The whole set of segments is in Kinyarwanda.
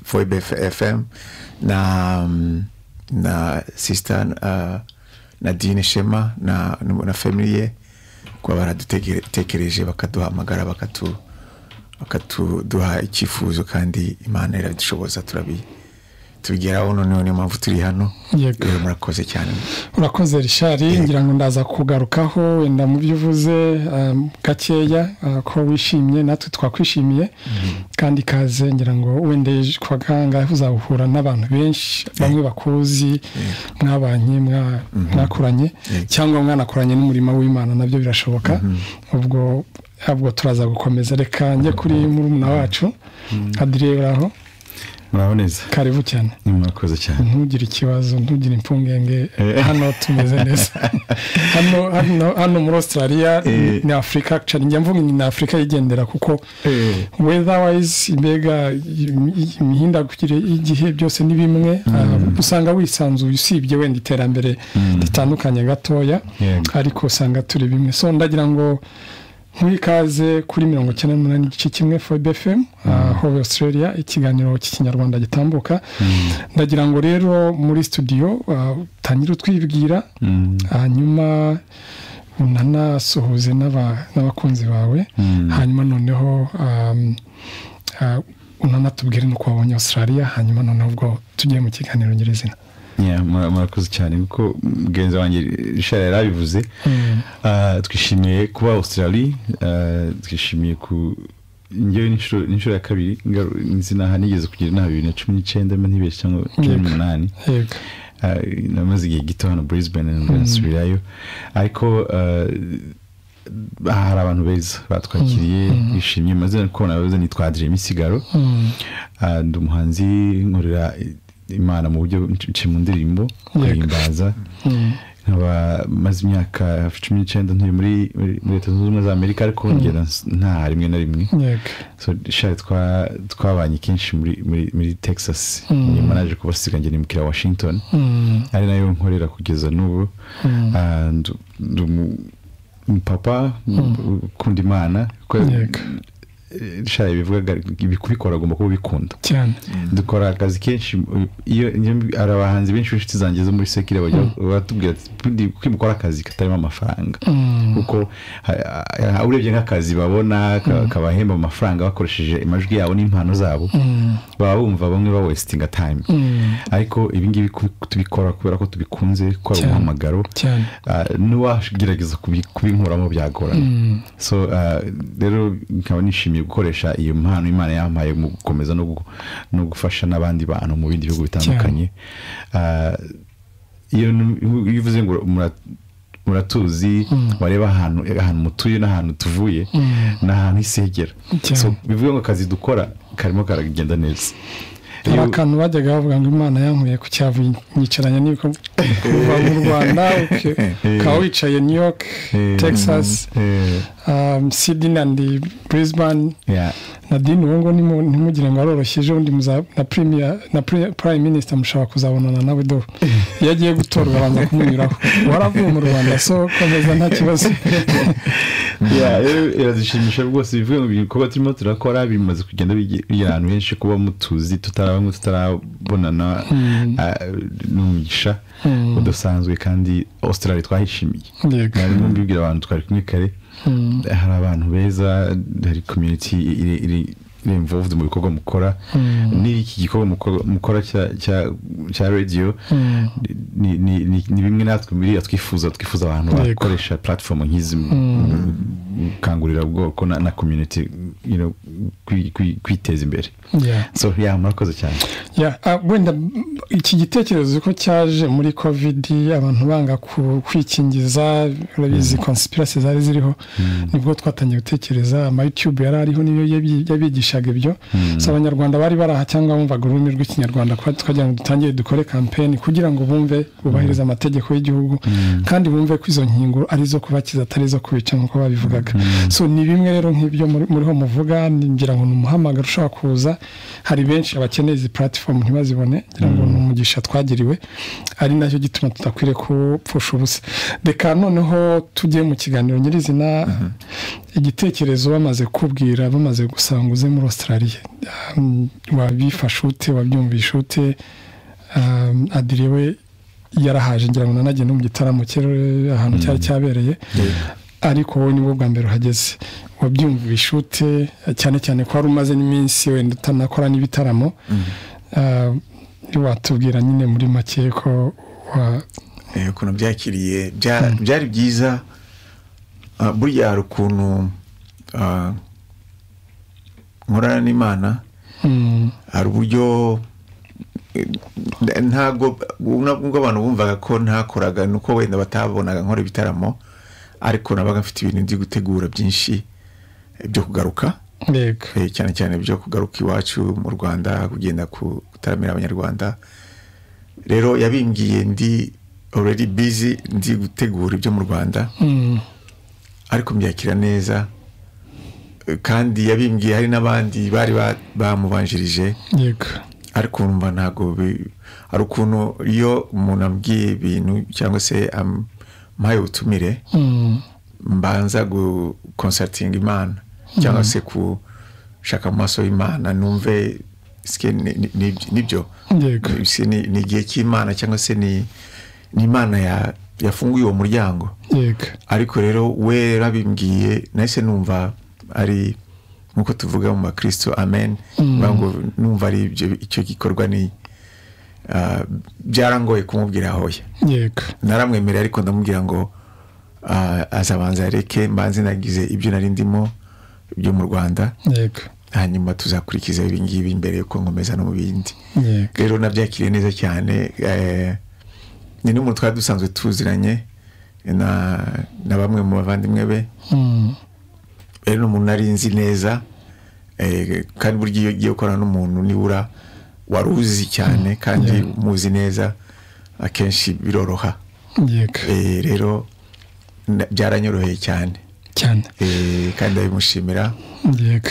Foi BFM na, na sister uh, Nadine Shema na, na family ye kuba baradutekereje bakaduhamagara bakatu bakatuduha icyifuzo kandi imana iradushoboza turabi tubigeraho noneho niyo mpamvu turi hano rero murakoze cyane urakoze rishari ngira ngo ndaza kugarukaho wenda mu byo uvuze gakeya ko wishimye natwe twakwishimiye kandi ikaze ngira ngo wenda kwa gahanga uzahura n'abantu benshi bamwe bakuzi mwabanye mwakuranye cyangwa mwanakoranye n'umurimo w'imana nabyo birashoboka ubwo ntabwo turaza gukomeza reka njye kuri murumuna wacu aho muraboneza karibu cyane murakoze cyane ntugire ikibazo ntugire impfungenge hano tumeze neza hano muri australia ni afurika njya mvuga ni afurika yigendera kuko weatherwise mbega imihindagurikire y'igihe byose ni bimwe usanga wisanzuye usibye wenda iterambere ritandukanye gatoya ariko usanga turi bimwe so ndagira ngo muri ikaze kuri mirongo icyenda n'umunani igice kimwe fobe fm hove australia ikiganiro cy'ikinyarwanda gitambuka ndagira ngo rero muri studio utangire utwibwira hanyuma unanasuhuze n'abakunzi bawe hanyuma noneho unanatubwire n'uko wabonye australia hanyuma noneho ubwo tugiye mu kiganiro nyirizina murakoze cyane kuko mugenzi wanjye rishara yari abivuze twishimiye kuba australia twishimiye ku ngewe n'inshuro ya kabiri nzi n'aha nigeze kugira inama bibiri na cumi n'icyenda ntibeshye cyangwa cumi n'umunani namaze igihe gito hano brisbane nasubirayo ariko hari abantu beza batwakiriye bishimye maze kubona abaza nitwa Adrien Misigaro ndi umuhanzi nkorera imana mu buryo nce mu ndirimbo guhimbaza nkaba maze imyaka cumi n'icyenda ntuye muri leta zunze ubumwe za amerika ariko ngenda nta rimwe na rimwe twabanye kenshi muri texas nyuma naje kubasiga ngenda imukira washington ari nayo nkorera kugeza n'ubu umupapa ukunda imana shara ibivuga kubikora agomba kuba ubikunda cyane dukora akazi kenshi iyo hari abahanzi benshi b'inshuti zanjye zo muri sekire batubwira ati kwimukora akazi katarimo amafaranga kuko urebye nk'akazi babona kabahemba amafaranga bakoresheje amajwi yabo n'impano zabo baba bumva bamwe ba wesitinga tayime ariko ibi ngibi tubikora kubera ko tubikunze gukora umuhamagaro n'uwagerageza kubinkuramo byagorana so rero nkaba nishimiye gukoresha iyo mpano imana yampaye mu gukomeza no gufasha n'abandi bantu mu bindi bihugu bitandukanye iyo uvuze ngo muratuzi wareba ahantu ahantu mutuye n'ahantu tuvuye ni ahantu hisegera bivuga ngo akazi dukora karimo karagenda neza hari akantu bajyaga bavuga ngo imana yankuye ku cyavu yicaranye n'ibiko kuva mu rwanda ukaba wicaye new york texas sydney andi brisbane nadine ubu ngubu ntimugire ngo aroroshye ejo bundi na prime minister mushobora kuzabonana nawe do iyo agiye gutorwa abanza kumunyuraho waravuye mu rwanda so komeza nta kibazo biradushimisha rwose bivuga ngo ibikorwa turimo turakora bimaze kugenda bigira ahantu henshi kuba mutuzi tutarabamwe tutarabonana n'umugisha udasanzwe kandi australia twahishimiye mwarimu mbibwira abantu twari kumwe kare hari abantu beza hari community iri involved mu bikorwa mukora n'iki gikorwa mukora cya radiyo ni bimwe natwe muri twifuza twifuza abantu bakoresha platform nk'izi gukangurira ubwoko na community kwiteza imbere so ya murakoze cyane wenda iki gitekerezo ko cyaje muri covid abantu banga kwikingiza urabizi conspiracy zari ziriho nibwo twatangiye gutekereza ama youtube yari ariho niyo yabigisha ibyo si abanyarwanda bari baraha cyangwa bumvaga ururimi rw'ikinyarwanda twagira ngo dutangire dukore kampeni kugira ngo bumve bubahirize amategeko y'igihugu kandi bumve ko izo nkingo ari izo kubakiza atari izo kubica nk'uko babivugaga so ni bimwe rero nk'ibyo muriho muvuga ngira ngo ni umuhamagaro ushobora kuza hari benshi bakeneye izi puratifomu ntibazibone ngira ngo ni umugisha twagiriwe ari nacyo gituma tudakwiriye kupfusha ubusa reka noneho tujye mu kiganiro nyirizina igitekerezo bamaze kubwira bamaze gusanguze muri australia Um, wabifashe ute wabyumvishe ute Um, adire we yarahaje ngira ngo nanajye no mu gitaramo cye eh, ahantu cyari cyabereye ariko wowe nibwo bwa mbere uhageze wabyumvishe ute cyane cyane ko wari umaze n'iminsi wenda utanakora n'ibitaramo Ah, watubwira nyine muri make ko wa- Eh, ukuntu byakiriye bya- byari byiza Ah, burya hari ukuntu ah, nkorana n'imana Mm, hari uburyo eh, ntabwo ubwo abantu bumvaga ko ntakoraga ni uko wenda batabonaga nkora ibitaramo ariko nabaga mfite ibintu ndi gutegura byinshi eh, byo kugaruka yego Eh, cyane cyane byo kugaruka iwacu mu rwanda kugenda ku- gutaramira abanyarwanda rero yabimbiye ndi already busy ndi gutegura ibyo mu rwanda Mm, ariko mbyakira neza Eh, kandi yabimbwiye hari n'abandi bari ba- bamubanjirije yego ariko urumva ntabwo bi- hari ukuntu iyo umuntu ambwiye ibintu cyangwa se am- ampaye ubutumire Mm, mbanza gukonsatinga imana cyangwa se gushaka mu maso y'imana numve sike ni- ni- ni- nibyo yego Sike ni ni igihe cy'imana cyangwa se ni ni imana ya- yafunguye uwo muryango yego ariko rero we rero abimbwiye nahise numva ari nk'uko tuvuga mu bakristo amen Bivuga ngo numva ari ibyo- icyo gikorwa ni ah, byarangoye kumubwira hoya yego naramwemerera ariko ndamubwira ngo ah, azabanza areke mbanze nagize ibyo nari ndimo byo mu rwanda yego hanyuma tuzakurikiza ibingibi mbere yuko nkomeza no mu bindi yego rero nabyakiriye neza cyane eh, ni n'umuntu twari dusanzwe tuziranye na, na bamwe mu bavandimwe be Mm, rero ni umuntu nari nzi neza eh, kandi burya iyo ugiye gukorana n'umuntu nibura wari uzi cyane kandi umuzi neza akenshi biroroha yego Eh, rero na- byaranyoroheye cyane cyane Eh, kandi ndabimushimira yego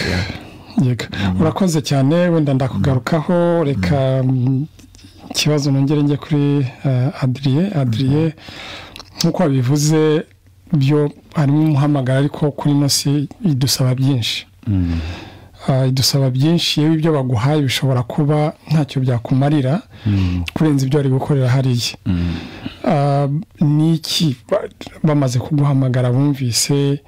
yego urakoze cyane wenda ndakugarukaho reka mm, ikibazo nongere njye kuri eh, adriye adriye nk'uko wabivuze byo harimo umuhamagara ariko kuri ino si idusaba byinshi Ah, idusaba byinshi yewe ibyo baguhaye bishobora kuba ntacyo byakumarira kurenza ibyo wari gukorera hariya Ah, ni iki Ba- bamaze kuguhamagara bumvise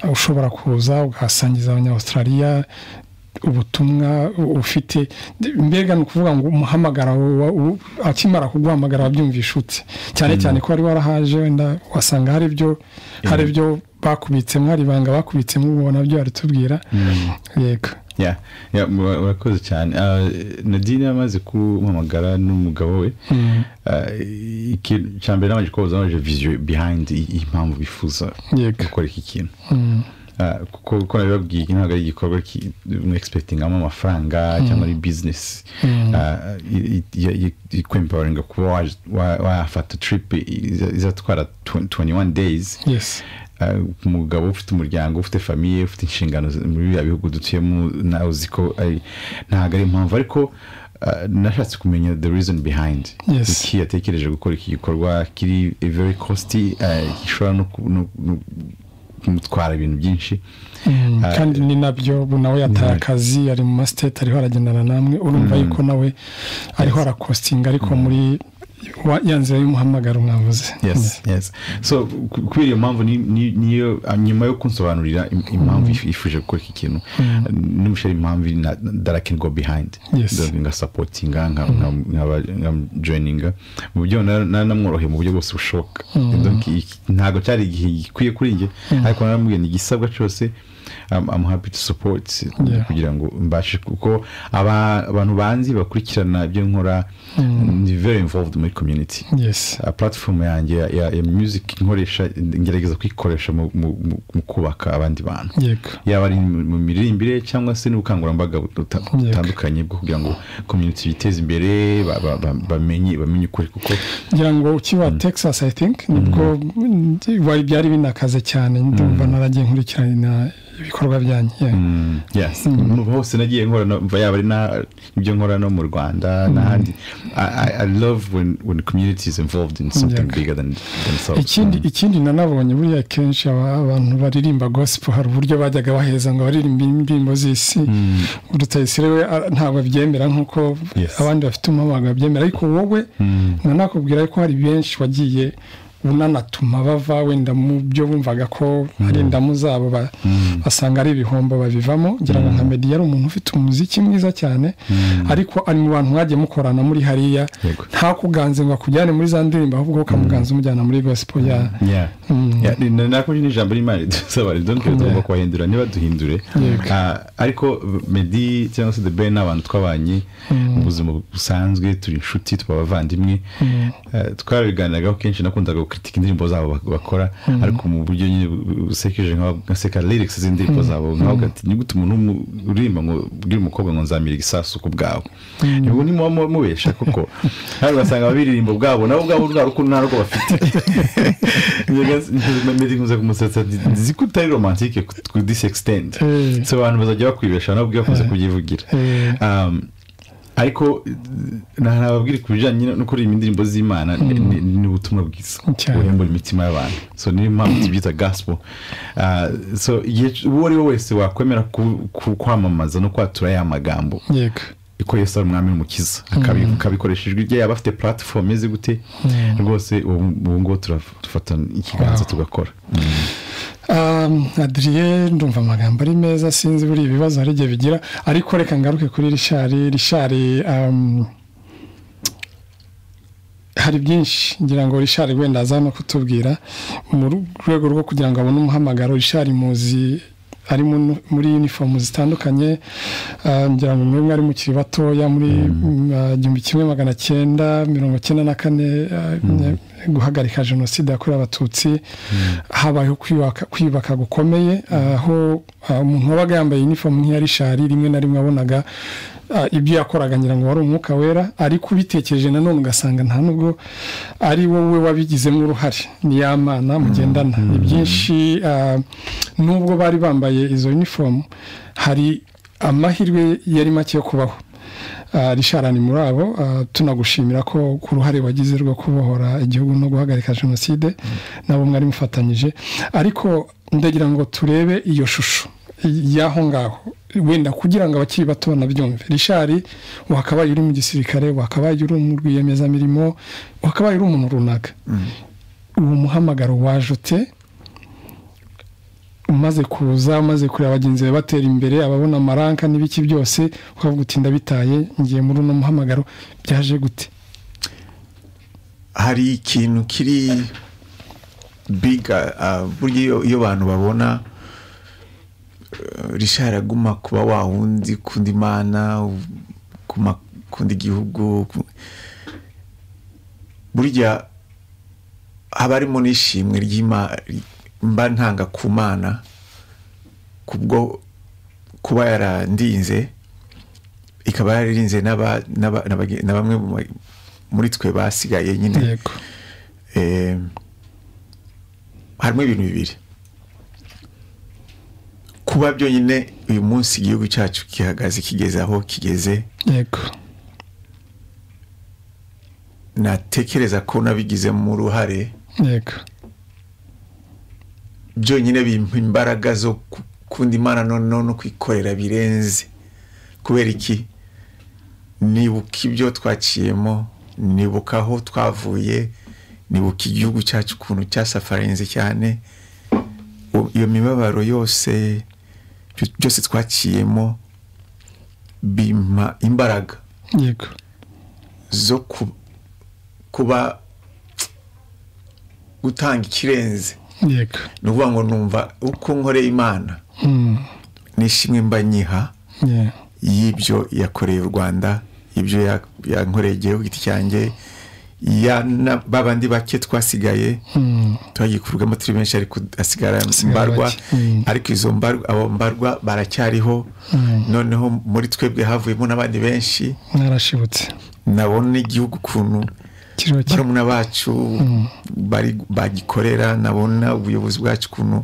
ah, ushobora kuza ugasangiza abanyaustraliya ubutumwa u- ufite De- mbega ni ukuvuga ngo umuhamagara wa- wa- akimara kuguhamagara wabyumvisha ute cyane cyane ko wari warahaje wenda wasanga hari ibyo hari ibyo bakubitsemo hari ibanga bakubitsemo ubona byo baritubwira yego ya ya mura- murakoze cyane Ah, nadine yamaze kumpamagara n'umugabo we Ah, ikintu cya mbere nabanje kubaza nabanje viziyo bihayindi impamvu bifuza Yego. gukora iki kintu Mm, Ah, kuko uko nabibabwiye iki ntabwo ari igikorwa ki- mwegispektingamo amafaranga cyangwa ari bizinesi Ah, i- i- i- i- ikwemporinga kuba waje- wa- wafata trip iza- izatwara 21 days yes Ah, umugabo ufite umuryango ufite famiye ufite inshingano z- muri biriya bihugu dutuyemo nawe uzi ko ari- ntabwo ari impamvu ariko ah, nashatse kumenya the reason behind Yes. iki yatekereje gukora iki gikorwa kiri very costly ah, gishobora no ku- no- no kumutwara ibintu byinshi Mm, Ah, kandi ni nabyo ubu nawe yataye akazi ari mu masiteti ariho aragendana namwe urumva yuko nawe ariho arakostinga ariko muri wa- ya nzira y'umuhamagaro mwavuze yes yes so ku- kubera iyo mpamvu ni- ni- niyo ah, nyuma yo kunsobanurira im- impamvu yif- yifuje gukora iki kintu nimushira impamvu na- that I can go behind Yes. That ngasapotinga nka- nka- nkaba- nkamujoininga mu buryo na- na- namworoheye mu buryo bwose bushoboka Donc, iki- ntabwo cyari igihe gikwiye kuri njye ariko naramubwiye ni igisabwa cyose I'm, I'm happy to support Yeah. kugira ngo mbashe kuko aba- abantu banzi bakurikirana ibyo nkora ni very involved muri community yes Uh, platform yanjye ya, ya, ya music nkoresha ngerageza kuyikoresha mu, mu, mu, mu kubaka abandi bantu yego yaba ari mu mu miririmbire cyangwa se n'ubukangurambaga buta- butandukanye bwo kugira ngo community biteze imbere ba- ba- ba- bamenye bamenye ukuri kuko ngira ngo ukiba texas i think nibwo mm, wari byari binakaze cyane ndumva naragiye nkurikirana ibikorwa byanjye yeah. yes hose nagiye nkora no- mva yaba ari na ibyo nkora no mu rwanda n'ahandi I- I- i love when when community is involved in something Yeah. bigger than themselves ikindi ikindi nanabonye buriya kenshi aba- abantu baririmba gospel hari uburyo bajyaga baheza ngo baririmbe indirimbo z'isi rutayisire we a- ntabwo abyemera nk'uko Yes. abandi bafite umubaga babyemera ariko wowe nanakubwira ko hari benshi wagiye unanatuma bava wenda mu byo bumvaga ko hari indamu zabo ba- basanga ari ibihombo babivamo ngira ngo nka meddy yari umuntu ufite umuziki mwiza cyane ariko ari mu bantu mwagiye mukorana muri hariya Yego. ntakuganze ngo akujyane muri za ndirimbo ahubwo ukamuganza umujyana muri gospel ya yeah Yeah, ni- na- nakomeje n'ijambo ry'imana ridusaba ridonke tugomba Yeah. kubahindura ntibaduhindure Yego. Ah, ariko medi cyangwa se the ben ni abantu twabanye mu buzima busanzwe turi inshuti tuba abavandimwe Ah, twarabiganiragaho kenshi nakundaga gukitika indirimbo zabo bak- bakora ariko mu buryo nyine bu- bu- busekeje nka ngaseka lyrics z'indirimbo zabo nkaho gati ni gute umuntu w'umu- uririmba ngo ubwire umukobwa ngo nzamira igisasu ku bwawe ubu ni muba mubesha kuko hano ugasanga ababiririmbo bwabo nabo ubwabo nta rukundo nta rwo bafite nkunze kumusetsa nzi ko utari romantike ku this extent Eh. so abantu bazajya bakwibesha nabo ubwe bakunze kubyivugira Eh. Um, ariko nababwira ku bijyanye no kuririmba indirimbo z'imana ni- ni- ni ubutumwa bwiza Cyane. buhembura imitima y'abantu so niyo mpamvu tubyita gospel Ah, so igihe c- uwo ari we wese wakwemera ku- ku- kwamamaza no kwatura ya magambo yego ko yesu ari umwami n'umukiza akabi- akabikoresha ijwi rye yaba afite platform imeze gute rwose ubu ubu ngubu turafata ikiganza Wow. tugakora Um, adrien ndumva amagambo ari meza sinzi buri ibibazo hari igihe bigira ariko reka ngaruke kuri rishari rishari um, hari byinshi ngira ngo rishari wenda aza no kutubwira mu rwego rwo kugira ngo abone umuhamagaro rishari muzi ari mu- muri uniform zitandukanye uh, ngira ngo mwemwe ari mukiri batoya muri mm, uh, igihumbi kimwe magana cyenda mirongo cyenda na kane uh, guhagarika jenoside yakorewe abatutsi habayeho kwiyubaka- kwiyubaka gukomeye uh, aho uh, umuntu wabaga yambaye uniform nk'iya rishari rimwe na rimwe wabonaga ah, ibyo yakoraga ngira ngo wari umwuka wera ariko ubitekereje nanone ugasanga nta nubwo ari wowe wabigizemo uruhare ni ya mana mugendana ni byinshi ah, nubwo bari bambaye izo uniform hari amahirwe yari make yo kubaho Ah, Richard ni muri abo ah, tunagushimira ko ku ruhare wagize rwo kubohora igihugu no guhagarika jenoside nabo mwari mufatanyije ariko ndagira ngo turebe iyo shusho y'aho ngaho wenda kugira ngo abakiri bato banabyumve rishari wakabaye uri mu gisirikare wakabaye uri mu rwiyemezamirimo wakabaye uri umuntu runaka uwo muhamagaro waje ute umaze kuza umaze kureba bagenzi bawe batera imbere ababona amaranka n'ibiki byose ukavuga uti ndabitaye ngiye muri uno muhamagaro byaje gute hari ikintu kiri biga ah, burya iyo- iyo abantu babona eh, rishari aguma kuba wa wundi ukunda imana u- kuma- ukunda igihugu ku- burya haba harimo n'ishimwe ry'ima- mba ntanga ku mana kubwo kuba yarandinze ikaba yararinze n'aba- n'aba- n'abage- na bamwe mu ba- muri twe basigaye nyine yego Eh, harimo ibintu bibiri kuba byonyine uyu munsi igihugu cyacu gihagaze kigeze aho kigeze yego natekereza ko nabigizemo uruhare yego byonyine bimpa imbaraga zo ku- kunda imana noneho no kwikorera birenze kubera iki nibuka ibyo twaciyemo nibuka aho twavuye nibuka igihugu cyacu ukuntu cyasafarinze cyane U- iyo mibabaro yose byo- byose twaciyemo bimpa imbaraga yego zo ku- kuba gutanga ikirenze yego ni ukuvuga ngo numva uko nkoreye imana Mm, n'ishimwe mba nyiha yeah. y'ibyo yakoreye u rwanda ibyo ya- yankoreye igihe ku giti cyanjye ya na- ba bandi bake twasigaye Mm, twagikurwamo turi benshi ariko hasigara Hasigara mbarwa bake. Mm. ariko izo mbarwa abo mbarwa baracyariho noneho muri twebwe havuyemo n'abandi benshi narashibutse nabona n'igihugu ukuntu kiriho ki barumuna bacu bari bagikorera nabona ubuyobozi bwacu ukuntu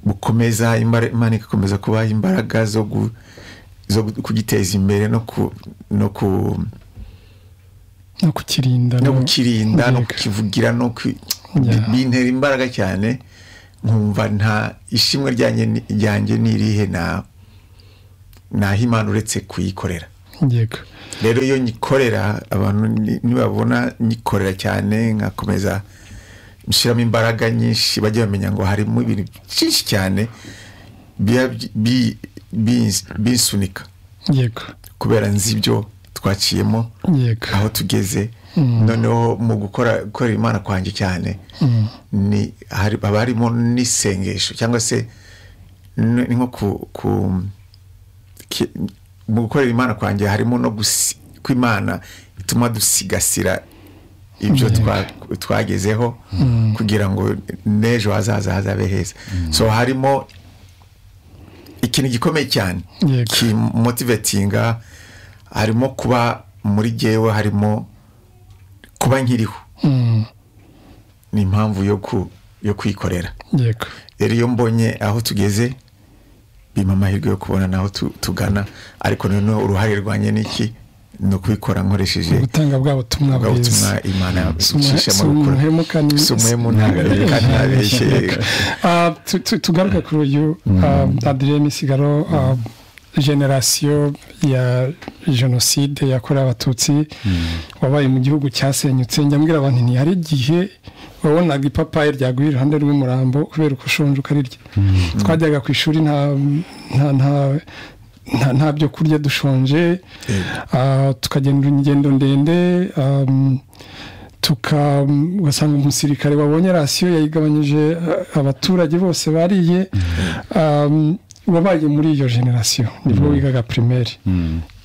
bukomeza imbara- imana igakomeza kubaha imbaraga zo gu- zo gu- kugiteza imbere no ku no ku no kukirinda no kukirinda no yego. kukivugira no ku- Yeah. bintera imbaraga cyane nkumva nta ishimwe ryanjye ni- ryanjye ni irihe na naho imana uretse kuyikorera yego rero iyo nyikorera abantu ni- nibabona nyikorera cyane nkakomeza nshyiramo imbaraga nyinshi bajya bamenya ngo harimo ibintu byinshi cyane biba byi- bi- binsu- binsunika yego kubera nzi ibyo twaciyemo yego aho tugeze noneho mu gukora gukorera imana kwanjye cyane ni hari- haba harimo n'isengesho cyangwa se n- ni nko ku- ku- ki- mu gukorera imana kwanjye harimo no gusi- ko imana ituma dusigasira ibyo Yego. twa- twagezeho kugira ngo n'ejo hazaza hazabe heza so harimo ikintu gikomeye cyane Yego. kimotivetinga harimo kuba muri jyewe harimo kuba nkiriho Mm, ni impamvu yo ku yo kwikorera yego rero iyo mbonye aho tugeze bimpa amahirwe yo kubona n'aho tu- tugana ariko noneho uruhare rwanjye ni iki ni ukubikora nkoresheje gutanga bwa butumwa ubwo bwiza butumwa imana icisha mu rukura sumuhemu kandi si umuhemu ntabeshye ntabeshye Ah, tu- tu- tugaruke kuri uyu adirene misigaro ah, generasiyo ya jenoside yakorewe abatutsi wabaye mu gihugu cyasenyutse njya abantu nti hari igihe wabonaga ipapayi ryaguye iruhande rw'umurambo kubera uko ushonje ukarirya twajyaga ku ishuri nta nta- nta- nta- nta byo kurya dushonje Ah, tukagenda ingendo ndende ah, tuka ugasanga umusirikare wabonye rasiyo yayigabanyije uh, abaturage bose bariye um, wabaye muri iyo generasiyo nibwo wigaga primaire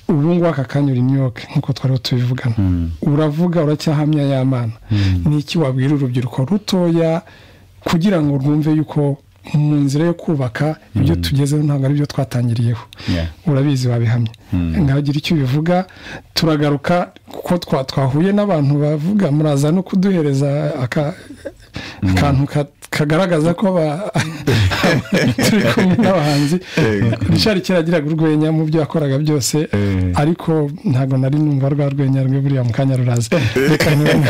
ubu ngubu aka kanya uri imyoke nk'uko twariho tubivugana uravuga uracyahamya ya mana ni iki wabwira urubyiruko rutoya kugira ngo rwumve yuko mu nzira yo kubaka ibyo tugezeho ntabwo ari byo twatangiriyeho Yeah. urabizi wabihamye ntagira icyo ubivuga turagaruka kuko twa- twahuye n'abantu bavuga muraza no kuduhereza aka- akantu ka- kagaragaza ko ba- turi kumwe n'abahanzi richard kera agiraga urwenya mu byo yakoraga byose Eh. ariko ntabwo nari numva rwa rwenya rwe buriya mu kanya ruraza reka ntibone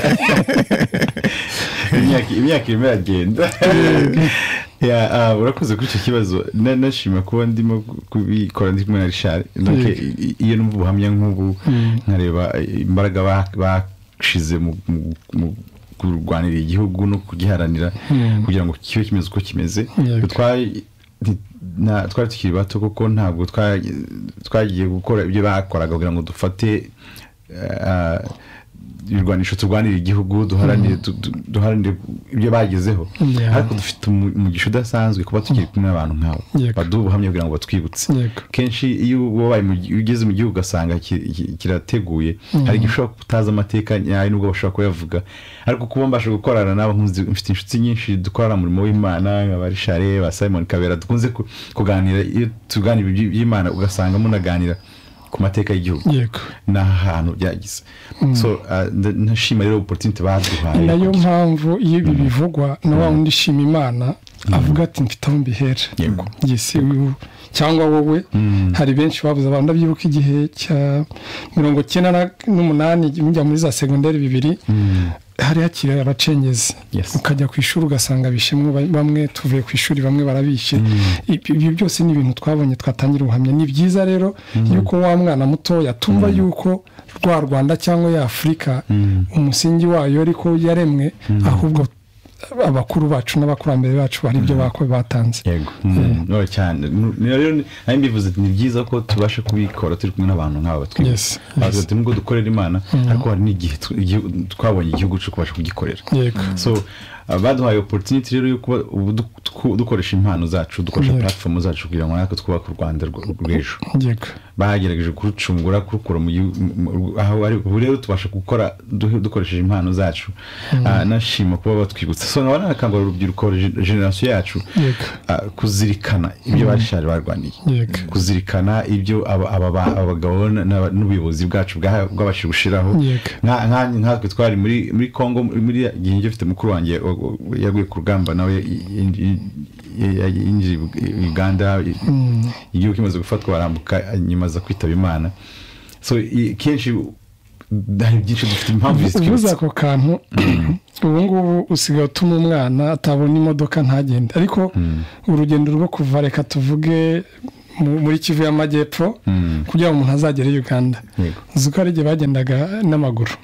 imyaka imyaka irimo iragenda Ya, ah, urakoze kuri icyo kibazo Na- nashima kuba ndimo kubikora ndi kumwe na richard Donc, Yego. i- i- iyo numva ubuhamya nk'ubu nkareba imbaraga ba- bashize mu- mu- mu kurwanira igihugu no kugiharanira kugira ngo kibe kimeze uko kimeze Yego. Twa- nti- na- twari tukiri bato kuko ntabwo twa- twagiye gukora ibyo bakoraga kugira ngo dufate eh, ibirwanisho turwanira igihugu duharanire du- du- duharanire ibyo bagezeho Yeah. ariko dufite umu- umugisha udasanzwe kuba tukiri kumwe n'abantu nk'abo Yego. baduha ubuhamya kugira ngo batwibutse Yego. kenshi iyo wabaye mu gi- ugeze mu gihugu ugasanga ki- ki- kirateguye hari igihe ushobora kutazi amateka nyayo nubwo bashobora kuyavuga ariko kuba mbasha gukorana nabo nkuzi- mfite inshuti nyinshi dukorana umurimo w'imana nka ba rishare ba simon kabera dukunze ku- kuganira iyo tuganira iby- iby'imana ugasanga munaganira ku mateka y'igihugu yego ni ahantu byageze so ah, nda- ndashima rero oporutinite baduhaye ni nayo mpamvu iyo ibi bivugwa na wa wundi ishima imana avuga ati mfite aho mbihera Yego. yesi uyu cyangwa wowe hari benshi babuze abantu ndabyibuka igihe cya mirongo cyenda na- n'umunani mujya muri za segonderi bibiri hari hakiri abacengezi Yes. ukajya ku ishuri ugasanga bishimwe ba- bamwe tuvuye ku ishuri bamwe barabishe Ibi- ibyo byose ni ibintu twabonye twatangira ubuhamya ni byiza rero yuko wa mwana mutoya tumva yuko rwa rwanda cyangwa ya afurika umusingi wayo ariko yaremwe ahubwo abakuru bacu n'abakurambere bacu hari ibyo bako- batanze yego no cyane Nu- ni- rero ni- nayo mbivuze ni byiza ko tubasha kubikora turi kumwe n'abantu nk'aba Yes, batwibuka yes. ati nubwo dukorera imana ariko hari n'igihe tu- igihu- twabonye igihugu cyo kubasha kugikorera yego so uh, baduhaye opportunity rero yo kuba ubu du- twu- dukoresha impano zacu dukoresha Yego. platform zacu kugira ngo natwe twubake u rwanda rw- rw'ejo yego bagerageje kurucungura kurukura mu gihugu mu- mu- aho ari ubu rero tubasha gukora du- dukoresheje impano zacu Ah, nashima kuba batwibutsa so nkaba nanakangurira urubyiruko gen- generasiyo yacu Yego. ah, kuzirikana ibyo bashari barwaniye Yego. kuzirikana ibyo aba- aba ba- abagabo na- na- n'ubuyobozi bwacu bwa- bwabashije gushiraho Yego. nka- nka- nkatwe twari muri muri Congo muri gihe njye mfite mukuru wanjye wa- wa- yaguye ku rugamba nawe yinji- yi- yi- yinjiye i Bug- i Uganda i- igihugu kimaze gufatwa barambuka nyuma aza kwitaba Imana so i- kenshi hari byinshi dufite impamvu ubuze zitwibutsa ako kantu ubu ngubu usigaye utuma umwana atabona imodoka ntagende ariko urugendo rwo kuva reka tuvuge mu- muri kivu y'amajyepfo kugira ngo umuntu azagere i uganda Yego. uzi ko hari igihe bagendaga n'amaguru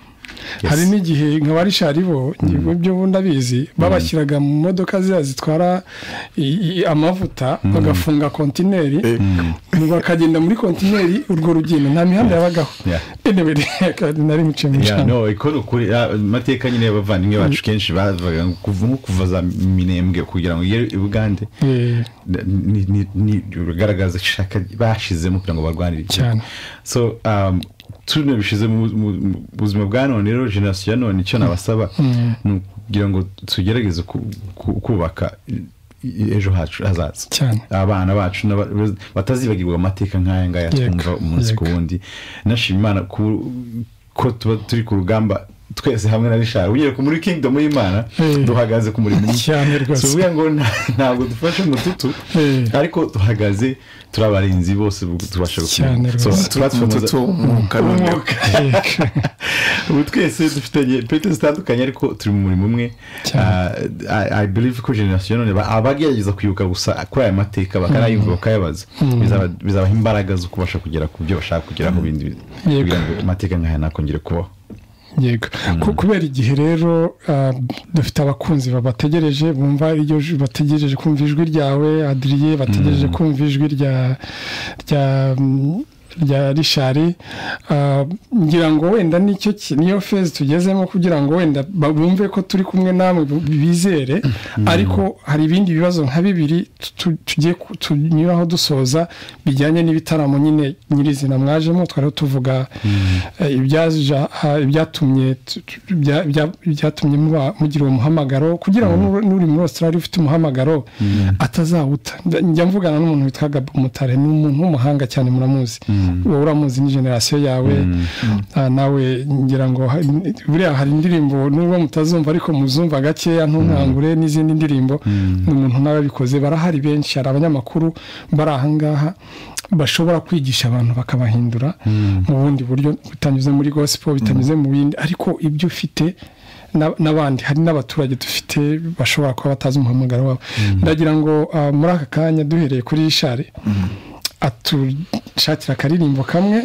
hari n'igihe nka ba rishari bo ibyo bundi abizi babashyiraga mu modoka ziriya zitwara i- i- amavuta bagafunga kontineri ngo akagenda muri kontineri urwo rugendo nta mihanda yabagaho Yeah. Anyway, reka nari muciye mu Yeah, cana. no iko ni ukuri Ah, amateka nyine y'abavandimwe bacu kenshi bavaga ngo kuva nko kuva za minembwe kugira ngo igere i bugande Eh, ni- ni- ni- rugaragaza ishaka bashizemo kugira ngo barwanire ibyo. cyane so um, tune bishize mu mu- mu buzima bwa none rero generasiyo ya none icyo nabasaba ni ukugira ngo tugerageze ku- ku- kubaka i- i- ejo hacu hazaza cyane abana bacu n'aba- batazibagirwa amateka nk'aya ngaya Yego, twumva umunsi ku yego. wundi nashima imana ku- ko tuba turi ku rugamba twese hamwe na rishari ugiye ku muri kingdom y'imana Eh. duhagaze ku murimo umwe. cyane si rwose ukuvuga ngo nta- ntabwo dufashe mututu Eh, ariko duhagaze turi abarinzi bose bu- tubasha Cyane So, rwose. turatwamaza- umwuka noneho umwuka yego. ubu twese dufitanye pete zitandukanye ariko turi mu murimo umwe Cyane. Ah, I- i believe ko generasiyo none ba- abagerageza kwibuka gusa kuri aya mateka bakanayumva bakayabaza Bizaba- bizabaha imbaraga zo kubasha kugera ku byo bashaka kugeraho bindi bi- Yego. kugira ngo amateka nk'aya ntakongere kubaho yego Ku- kubera igihe rero ah, dufite abakunzi babategereje bumva iryo ju- bategereje kumva ijwi ryawe adiriye bategereje kumva ijwi rya rya mm, rya rishari Ah, ngira ngo wenda nicyo ki- niyo fezi tugezemo kugira ngo wenda ba- bumve ko turi kumwe namwe bu- bizere ariko hari ibindi bibazo nka bibiri tu- tu- tugiye ku- tunyuraho dusoza bijyanye n'ibitaramo nyine nyirizina mwajemo twari tuvuga eh, ibyaja ah, ibyatumye tu- tu- bya- bya- byatumye muba- mugira uwo muhamagaro kugira ngo n'uri- n'uri muri Australia ufite umuhamagaro atazawuta Nda- njya mvugana n'umuntu witwaga Mutare ni umuntu w'umuhanga cyane muramuzi wowe uramuzi ni generasiyo yawe Ah, nawe ngira ngo ha- n- buriya hari indirimbo nubwo mutazumva ariko muzumva gakeya ntunkangure n'izindi ndirimbo ni umuntu n'ababikoze barahari benshi hari abanyamakuru bari ahangaha bashobora kwigisha abantu bakabahindura mu bundi buryo bitanyuze muri gospel bitanyuze mu bindi ariko ibyo ufite na- n'abandi hari n'abaturage dufite bashobora kuba batazi umuhamagaro wabo ndagira ngo ah, muri aka kanya duhereye kuri ishari atushakira akaririmbo kamwe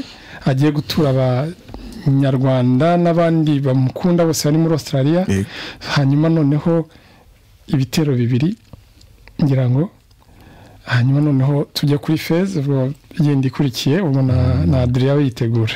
agiye gutura abanyarwanda n'abandi bamukunda bose bari muri australia Yego. hanyuma noneho ibitero bibiri ngira ngo hanyuma noneho tujya kuri feza ubwo igenda ikurikiye ubwo na na adriya we yitegura